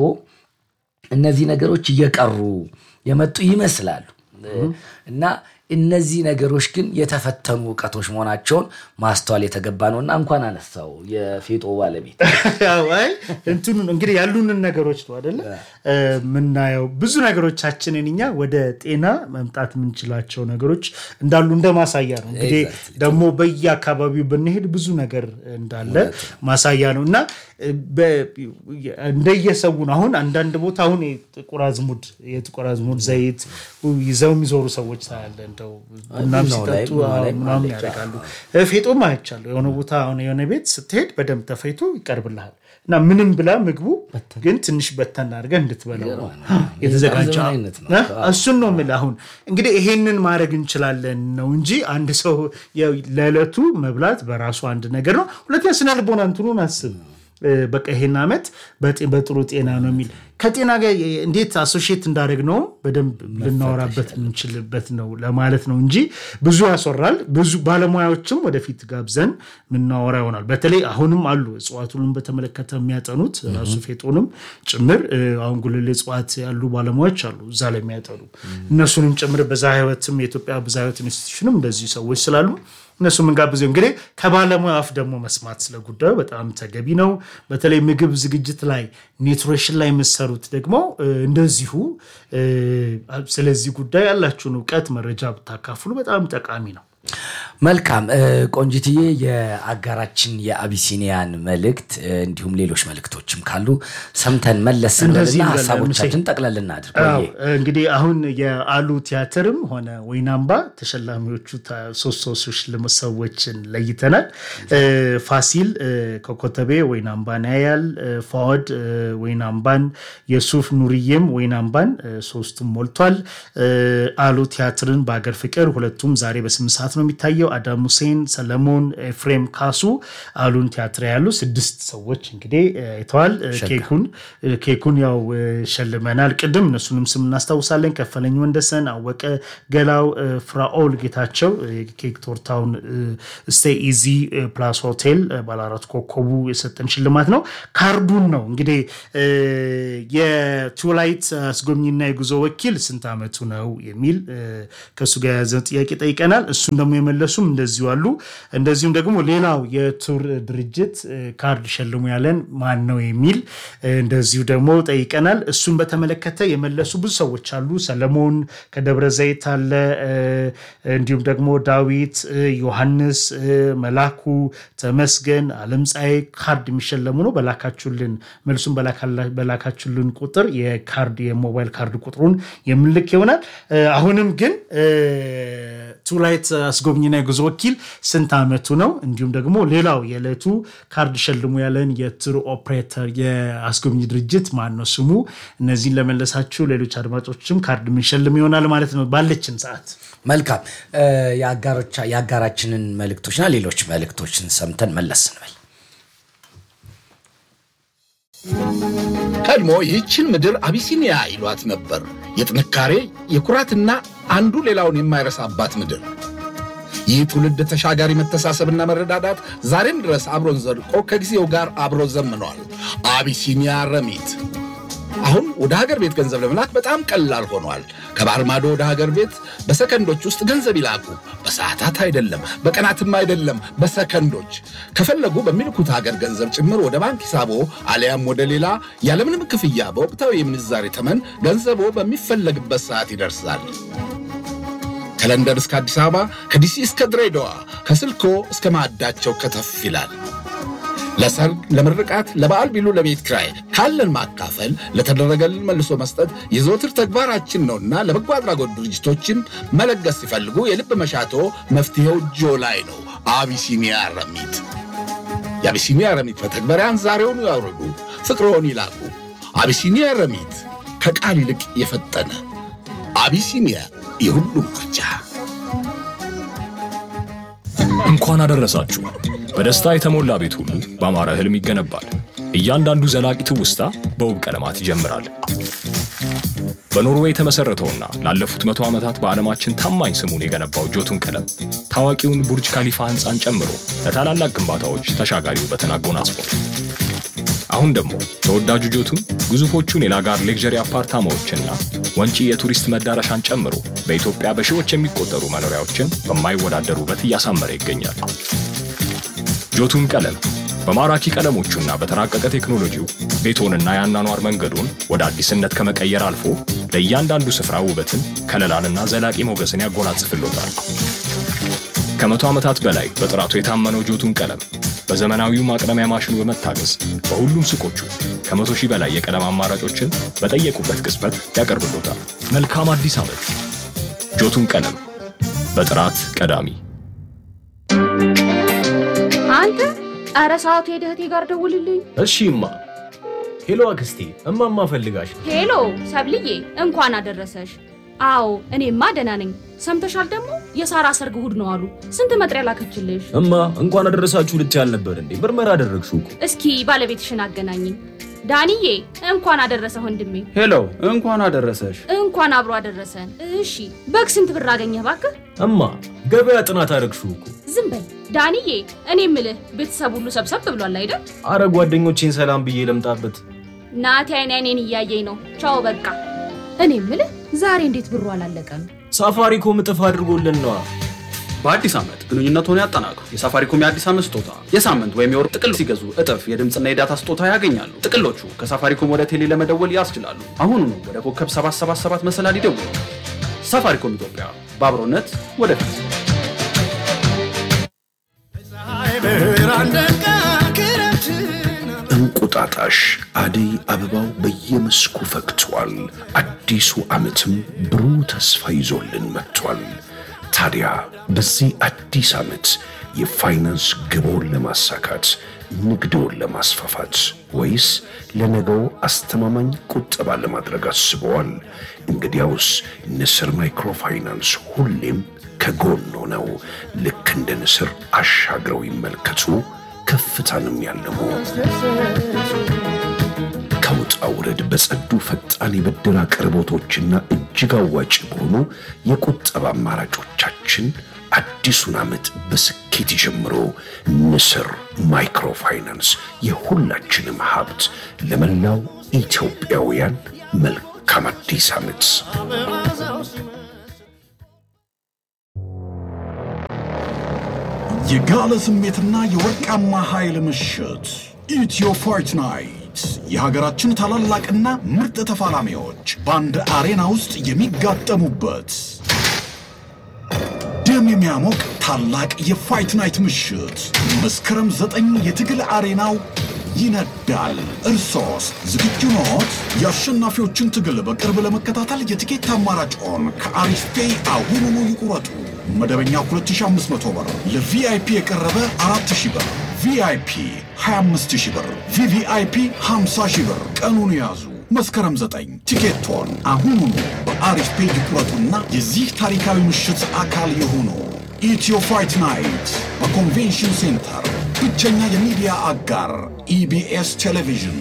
Speaker 5: እነዚህ ነገሮች እየቀሩ የመጡ ይመስላሉ እና እነዚህ ነገሮች ግን የተፈተኑ እውቀቶች መሆናቸውን ማስተዋል የተገባ ነው እና እንኳን አነሳው የፌጦ ባለቤት
Speaker 6: ያው አይ እንትኑ እንግዲህ ያሉንን ነገሮች ነው አደለ የምናየው። ብዙ ነገሮቻችንን እኛ ወደ ጤና መምጣት የምንችላቸው ነገሮች እንዳሉ እንደ ማሳያ ነው። እንግዲህ ደግሞ በየአካባቢው ብንሄድ ብዙ ነገር እንዳለ ማሳያ ነው እና በ- እንደየሰው ነው። አሁን አንዳንድ ቦታ አሁን የጥቁር አዝሙድ የጥቁር አዝሙድ ዘይት ይዘው የሚዞሩ ሰዎች ታያለ። እንደው ቡናም
Speaker 5: ቡናው ላይ-
Speaker 6: ሲጠጡ
Speaker 5: ቡናው ላይ
Speaker 6: ምናምን
Speaker 5: ማለጫ።
Speaker 6: ያደርጋሉ። ፌጦም አይቻለሁ። የሆነ ቦታ አሁን የሆነ ቤት ስትሄድ በደንብ ተፈይቶ ይቀርብልሃል እና ምንም ብላ ምግቡ ግን ትንሽ በተን አድርገህ እንድትበላው ነው የተዘጋጀ
Speaker 5: ዘመናዊነት ነው።
Speaker 6: እ? እሱን ነው የምልህ። አሁን እንግዲህ ይሄንን ማድረግ እንችላለን ነው እንጂ አንድ ሰው ያው ለዕለቱ መብላት በራሱ አንድ ነገር ነው። ሁለተኛ ስነ ልቦና እንትኑን አስብ። እ፣ በቃ ይሄን ዓመት በጤ- በጥሩ ጤና ነው የሚል ከጤና ጋር የ- እንዴት አሶሺየት እንዳደረግ ነው በደንብ ልናወራበት የምንችልበት ነው ለማለት ነው እንጂ ብዙ ያስወራል። ብዙ ባለሙያዎችም ወደፊት ጋብዘን የምናወራ ይሆናል። በተለይ አሁንም አሉ እጽዋቱንም በተመለከተ የሚያጠኑት ራሱ ፌጦንም ጭምር እ፣ አሁን ጉልሌ እጽዋት ያሉ ባለሙያዎች አሉ እዛ ላይ የሚያጠኑ እነሱንም ጭምር በዛ ህይወትም የኢትዮጵያ ብዝሃ ህይወት ኢንስቲትዩሽንም እንደዚህ ሰዎች ስላሉ እነሱ የምንጋብዘው እንግዲህ ከባለሙያ አፍ ደግሞ መስማት ስለ ጉዳዩ በጣም ተገቢ ነው። በተለይ ምግብ ዝግጅት ላይ ኒውትሪሽን ላይ የምትሰሩት ደግሞ እ፣ እንደዚሁ እ፣ ስለዚህ ጉዳይ ያላችሁን እውቀት መረጃ ብታካፍሉ በጣም ጠቃሚ ነው።
Speaker 5: መልካም እ፣ ቆንጂትዬ የአጋራችን የአቢሲኒያን መልእክት እ፣ እንዲሁም ሌሎች መልእክቶችም ካሉ ሰምተን መለስ
Speaker 6: እንደዚህ
Speaker 5: እንበልና
Speaker 6: እንበል፣
Speaker 5: ሀሳቦቻችን
Speaker 6: ሙሴ።
Speaker 5: ጠቅለል እናድርግ።
Speaker 6: አዎ
Speaker 5: ወይዬ።
Speaker 6: እንግዲህ አሁን የአሉ ቲያትርም ሆነ ወይናምባ ተሸላሚዎቹ ታ- ሶስት ሶስት ሽልማት ሰዎችን ለይተናል። እ፣ ፋሲል እ፣ ከኮተቤ ወይናምባን ያያል። እ፣ ፋወድ እ፣ ወይናምባን፣ የሱፍ ኑርዬም ወይናምባን እ፣ ሶስቱም ሞልቷል። እ፣ አሉ ቲያትርን በአገር ፍቅር ሁለቱም ዛሬ በስምንት ሰዓት ነው የሚታየው። አዳም ሁሴን፣ ሰለሞን፣ ኤፍሬም ካሱ አሉን ቲያትር ያሉ ስድስት ሰዎች እንግዲህ እ፣ አይተዋል። እ፣ ኬኩን እ፣ ኬኩን ያው እ፣ ሸልመናል። ቅድም እነሱንም ስም እናስታውሳለን። ከፈለኝ ወንደሰን፣ አወቀ ገላው፣ እ፣ ፍራኦል ጌታቸው እ፣ ኬክ ቶርታውን ስቴይ ኢዚ ፕላስ ሆቴል እ፣ ባለአራት ኮከቡ የሰጠን ሽልማት ነው። ካርዱን ነው እንግዲህ እ፣ የቱላይት አስጎብኝና የጉዞ ወኪል ስንት ዓመቱ ነው የሚል እ፣ ከእሱ ጋር የያዘ ጥያቄ ጠይቀናል። እሱን ደግሞ የመለሱም እንደዚሁ አሉ። እንደዚሁም ደግሞ ሌላው የቱር ድርጅት እ፣ ካርድ ሸልሙ ያለን ማን ነው የሚል እ፣ እንደዚሁ ደግሞ ጠይቀናል። እሱን በተመለከተ የመለሱ ብዙ ሰዎች አሉ። ሰለሞን ከደብረ ዘይት አለ። እ፣ እንዲሁም ደግሞ ዳዊት እ፣ ዮሐንስ እ፣ መላኩ ተመስገን አለም ፀሐይ ካርድ የሚሸለሙ ነው። በላካችሁልን መልሱን በላካላ- በላካችሁልን ቁጥር የካርድ የሞባይል ካርድ ቁጥሩን የምንልክ ይሆናል። እ፣ አሁንም ግን ቱላይት አስጎብኝና የጉዞ ወኪል ስንት ዓመቱ ነው? እንዲሁም ደግሞ ሌላው የዕለቱ ካርድ ሸልሙ ያለን የቱር ኦፕሬተር የአስጎብኝ ድርጅት ማን ነው ስሙ? እነዚህን ለመለሳችሁ ሌሎች አድማጮችም ካርድ የምንሸልም ይሆናል ማለት ነው ባለችን ሰዓት።
Speaker 5: መልካም እ፣ የአጋሮቻ- የአጋራችንን መልእክቶችና ሌሎች መልእክቶችን ሰምተን መለስ እንበል።
Speaker 1: ቀድሞ ይህችን ምድር አቢሲኒያ ይሏት ነበር። የጥንካሬ የኩራትና አንዱ ሌላውን የማይረሳባት ምድር። ይህ ትውልድ ተሻጋሪ መተሳሰብና መረዳዳት ዛሬም ድረስ አብሮን ዘልቆ ከጊዜው ጋር አብሮ ዘምኗል። አቢሲኒያ ረሚት አሁን ወደ ሀገር ቤት ገንዘብ ለመላክ በጣም ቀላል ሆኗል። ከባህር ማዶ ወደ ሀገር ቤት በሰከንዶች ውስጥ ገንዘብ ይላኩ። በሰዓታት አይደለም፣ በቀናትም አይደለም፣ በሰከንዶች። ከፈለጉ በሚልኩት ሀገር ገንዘብ ጭምር ወደ ባንክ ሂሳቦ አሊያም ወደ ሌላ ያለምንም ክፍያ በወቅታዊ የምንዛሬ ተመን ገንዘቦ በሚፈለግበት ሰዓት ይደርሳል። ከለንደን እስከ አዲስ አበባ፣ ከዲሲ እስከ ድሬዳዋ፣ ከስልኮ እስከ ማዕዳቸው ከተፍ ይላል። ለሰርግ፣ ለምርቃት፣ ለበዓል ቢሉ ለቤት ኪራይ ካለን ማካፈል ለተደረገልን መልሶ መስጠት የዘወትር ተግባራችን ነውና ለበጎ አድራጎት ድርጅቶችን መለገስ ሲፈልጉ የልብ መሻቶ መፍትሄው እጆ ላይ ነው። አቢሲኒያ ረሚት። የአቢሲኒያ ረሚት መተግበሪያን ዛሬውኑ ያውርዱ፣ ፍቅርዎን ይላኩ። አቢሲኒያ ረሚት ከቃል ይልቅ የፈጠነ አቢሲኒያ የሁሉም ምርጫ።
Speaker 7: እንኳን አደረሳችሁ። በደስታ የተሞላ ቤት ሁሉ በአማረ ህልም ይገነባል። እያንዳንዱ ዘላቂ ትውስታ በውብ ቀለማት ይጀምራል። በኖርዌይ የተመሠረተውና ላለፉት መቶ ዓመታት በዓለማችን ታማኝ ስሙን የገነባው ጆቱን ቀለም ታዋቂውን ቡርጅ ካሊፋ ሕንፃን ጨምሮ ለታላላቅ ግንባታዎች ተሻጋሪ ውበትን አጎናጽፏል። አሁን ደግሞ ተወዳጁ ጆቱን ግዙፎቹን የላጋር ሌክዠሪ አፓርታማዎችና ወንጪ የቱሪስት መዳረሻን ጨምሮ በኢትዮጵያ በሺዎች የሚቆጠሩ መኖሪያዎችን በማይወዳደር ውበት እያሳመረ ይገኛል። ጆቱን ቀለም በማራኪ ቀለሞቹና በተራቀቀ ቴክኖሎጂው ቤቶንና የአኗኗር መንገዱን ወደ አዲስነት ከመቀየር አልፎ ለእያንዳንዱ ስፍራ ውበትን፣ ከለላንና ዘላቂ ሞገስን ያጎናጽፍሎታል። ከመቶ ዓመታት በላይ በጥራቱ የታመነው ጆቱን ቀለም በዘመናዊው ማቅለሚያ ማሽኑ በመታገዝ በሁሉም ሱቆቹ ከመቶ ሺህ በላይ የቀለም አማራጮችን በጠየቁበት ቅጽበት ያቀርብሎታል። መልካም አዲስ ዓመት! ጆቱን ቀለም በጥራት ቀዳሚ።
Speaker 4: አንተ ኧረ ሰዓቱ ሄደህ እህቴ ጋር ደውልልኝ።
Speaker 8: እሺ እማ። ሄሎ አክስቴ፣ እማማ ፈልጋሽ።
Speaker 4: ሄሎ ሰብልዬ እንኳን አደረሰሽ። አዎ እኔማ ደህና ነኝ። ሰምተሻል ደግሞ የሳራ ሰርግ እሑድ ነው አሉ። ስንት መጥሪያ ላከችልሽ?
Speaker 8: እማ እንኳን አደረሳችሁ ልት ያልነበር እንዴ? ምርመራ አደረግሽው እኮ።
Speaker 4: እስኪ ባለቤትሽን አገናኝኝ። ዳንዬ እንኳን አደረሰ ወንድሜ።
Speaker 9: ሄሎ እንኳን አደረሰሽ።
Speaker 4: እንኳን አብሮ አደረሰን። እሺ በግ ስንት ብር አገኘህ ባክህ?
Speaker 8: እማ ገበያ ጥናት አደረግሽው እኮ።
Speaker 4: ዝም በል ዳንዬ። እኔ ምልህ ቤተሰብ ሁሉ ሰብሰብ ብሏል አይደል?
Speaker 8: አረ ጓደኞቼን ሰላም ብዬ ለምጣበት።
Speaker 4: ናቲ አይን አይኔን እያየኝ ነው። ቻው በቃ። እኔ ምልህ ዛሬ እንዴት ብሩ አላለቀም?
Speaker 8: ሳፋሪኮም እጥፍ አድርጎልን ነዋ።
Speaker 9: በአዲስ ዓመት ግንኙነትዎን ያጠናክሩ። የሳፋሪኮም የአዲስ ዓመት ስጦታ የሳምንት ወይም የወር ጥቅል ሲገዙ እጥፍ የድምፅና የዳታ ስጦታ ያገኛሉ። ጥቅሎቹ ከሳፋሪኮም ወደ ቴሌ ለመደወል ያስችላሉ። አሁኑኑ ወደ ኮከብ 777 መሰላል ይደውሉ። ሳፋሪኮም ኢትዮጵያ በአብሮነት ወደፊት።
Speaker 10: እንቁጣጣሽ አደይ አበባው በየመስኩ ፈክቷል። አዲሱ ዓመትም ብሩህ ተስፋ ይዞልን መጥቷል። ታዲያ በዚህ አዲስ ዓመት የፋይናንስ ግቦን ለማሳካት ንግድውን ለማስፋፋት ወይስ ለነገው አስተማማኝ ቁጠባ ለማድረግ አስበዋል? እንግዲያውስ ንስር ማይክሮፋይናንስ ሁሌም ከጎኖ ነው። ልክ እንደ ንስር አሻግረው ይመልከቱ፣ ከፍታንም ያለሙ ከውጣ ውረድ በጸዱ ፈጣን የብድር አቅርቦቶችና እጅግ አዋጭ በሆኑ የቁጠባ አማራጮቻችን አዲሱን ዓመት በስኬት ይጀምሩ። ንስር ማይክሮፋይናንስ የሁላችንም ሀብት። ለመላው ኢትዮጵያውያን መልካም አዲስ ዓመት።
Speaker 11: የጋለ ስሜትና የወርቃማ ኃይል ምሽት ኢትዮ ፋይት ናይት የሀገራችን ታላላቅና ምርጥ ተፋላሚዎች በአንድ አሬና ውስጥ የሚጋጠሙበት ደም የሚያሞቅ ታላቅ የፋይት ናይት ምሽት መስከረም ዘጠኝ የትግል አሬናው ይነዳል። እርሶስ ዝግጁ ኖት? የአሸናፊዎችን ትግል በቅርብ ለመከታተል የትኬት አማራጭዎን ከአሪፍ ፔይ አሁኑኑ ይቁረጡ። መደበኛ 2500 ብር፣ ለቪአይፒ የቀረበ 4000 ብር፣ ቪአይፒ 25000 ብር፣ ቪቪአይፒ 50000 ብር። ቀኑን ያዙ። መስከረም 9 ቲኬቶን አሁኑኑ በአሪፍ ፔይ ይቁረጡና የዚህ ታሪካዊ ምሽት አካል የሆኑ ኢትዮ ፋይት ናይት በኮንቬንሽን ሴንተር ብቸኛ የሚዲያ አጋር ኢቢኤስ ቴሌቪዥን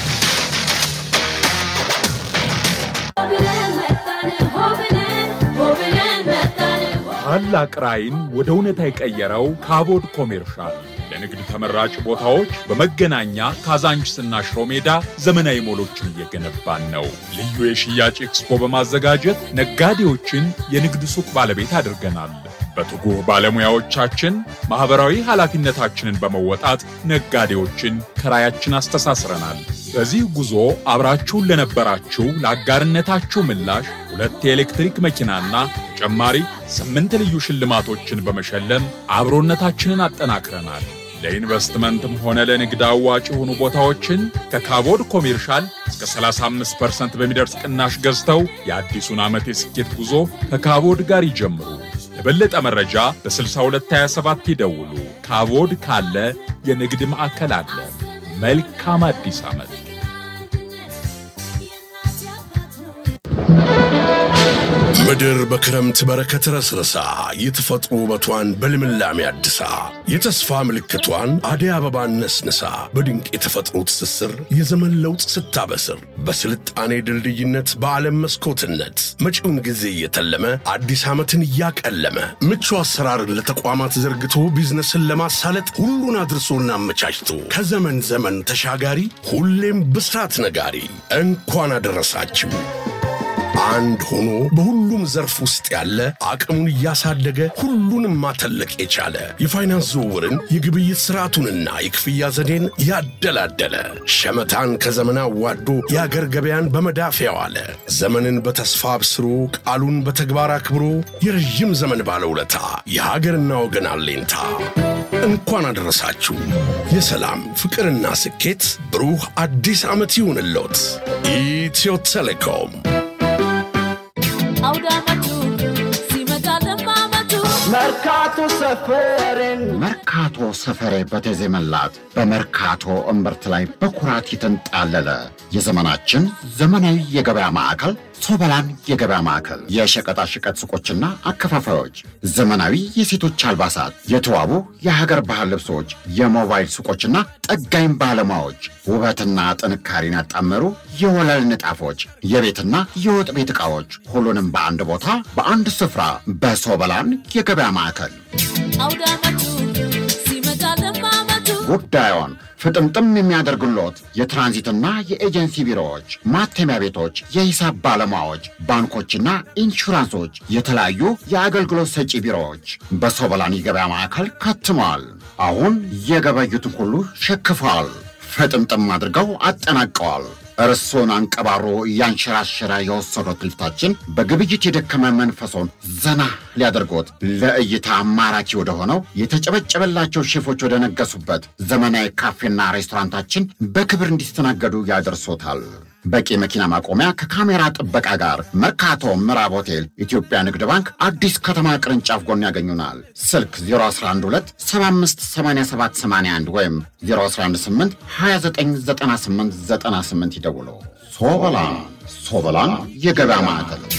Speaker 12: ታላቅ ራዕይን ወደ እውነታ የቀየረው ካቦድ ኮሜርሻል ለንግድ ተመራጭ ቦታዎች በመገናኛ ካዛንችስና ሽሮ ሜዳ ዘመናዊ ሞሎችን እየገነባን ነው። ልዩ የሽያጭ ኤክስፖ በማዘጋጀት ነጋዴዎችን የንግድ ሱቅ ባለቤት አድርገናል። በትጉህ ባለሙያዎቻችን ማኅበራዊ ኃላፊነታችንን በመወጣት ነጋዴዎችን ከራያችን አስተሳስረናል። በዚህ ጉዞ አብራችሁን ለነበራችሁ ለአጋርነታችሁ ምላሽ ሁለት የኤሌክትሪክ መኪናና ተጨማሪ ስምንት ልዩ ሽልማቶችን በመሸለም አብሮነታችንን አጠናክረናል። ለኢንቨስትመንትም ሆነ ለንግድ አዋጭ የሆኑ ቦታዎችን ከካቦድ ኮሜርሻል እስከ 35% በሚደርስ ቅናሽ ገዝተው የአዲሱን ዓመት የስኬት ጉዞ ከካቦድ ጋር ይጀምሩ። ለበለጠ መረጃ በ6227 ይደውሉ። ካቦድ ካለ የንግድ ማዕከል አለ። መልካም አዲስ ዓመት።
Speaker 10: ምድር በክረምት በረከት ረስረሳ የተፈጥሮ ውበቷን በልምላሜ አድሳ የተስፋ ምልክቷን አደይ አበባን ነስንሳ በድንቅ የተፈጥሮ ትስስር የዘመን ለውጥ ስታበስር በስልጣኔ ድልድይነት በዓለም መስኮትነት መጪውን ጊዜ እየተለመ አዲስ ዓመትን እያቀለመ ምቹ አሰራርን ለተቋማት ዘርግቶ ቢዝነስን ለማሳለጥ ሁሉን አድርሶና አመቻችቶ ከዘመን ዘመን ተሻጋሪ ሁሌም ብስራት ነጋሪ እንኳን አደረሳችሁ። አንድ ሆኖ በሁሉም ዘርፍ ውስጥ ያለ አቅሙን እያሳደገ ሁሉንም ማተለቅ የቻለ የፋይናንስ ዝውውርን የግብይት ስርዓቱንና የክፍያ ዘዴን ያደላደለ ሸመታን ከዘመን አዋዶ የአገር ገበያን በመዳፍ ያዋለ ዘመንን በተስፋ አብስሮ ቃሉን በተግባር አክብሮ የረዥም ዘመን ባለውለታ የሀገርና ወገን አሌንታ እንኳን አደረሳችሁ። የሰላም ፍቅርና ስኬት ብሩህ አዲስ ዓመት ይሁንልዎት። ኢትዮ ቴሌኮም
Speaker 13: መርካቶ ሰፈሬን መርካቶ ሰፈሬ በተዜመላት በመርካቶ እምብርት ላይ በኩራት የተንጣለለ የዘመናችን ዘመናዊ የገበያ ማዕከል ሶበላን የገበያ ማዕከል የሸቀጣሸቀጥ ሱቆችና አከፋፋዮች፣ ዘመናዊ የሴቶች አልባሳት፣ የተዋቡ የሀገር ባህል ልብሶች፣ የሞባይል ሱቆችና ጠጋኝ ባለሙያዎች፣ ውበትና ጥንካሬን ያጣመሩ የወለል ንጣፎች፣ የቤትና የወጥ ቤት ዕቃዎች፣ ሁሉንም በአንድ ቦታ በአንድ ስፍራ በሶበላን የገበያ ማዕከል ጉዳዮን ፍጥምጥም የሚያደርግሎት የትራንዚትና የኤጀንሲ ቢሮዎች፣ ማተሚያ ቤቶች፣ የሂሳብ ባለሙያዎች፣ ባንኮችና ኢንሹራንሶች፣ የተለያዩ የአገልግሎት ሰጪ ቢሮዎች በሶበላን የገበያ ማዕከል ከትመዋል። አሁን የገበዩትን ሁሉ ሸክፈዋል፣ ፍጥምጥም አድርገው አጠናቀዋል። እርሶን አንቀባሮ እያንሸራሸረ የወሰዶት ልፍታችን በግብይት የደከመ መንፈሶን ዘና ሊያደርጎት ለእይታ ማራኪ ወደሆነው የተጨበጨበላቸው ሼፎች ወደ ነገሱበት ዘመናዊ ካፌና ሬስቶራንታችን በክብር እንዲስተናገዱ ያደርሶታል። በቂ መኪና ማቆሚያ ከካሜራ ጥበቃ ጋር መርካቶ ምዕራብ ሆቴል ኢትዮጵያ ንግድ ባንክ አዲስ ከተማ ቅርንጫፍ ጎን ያገኙናል። ስልክ 0112758781 ወይም 0118299898 ይደውሉ። ሶበላን ሶበላን የገበያ ማዕከል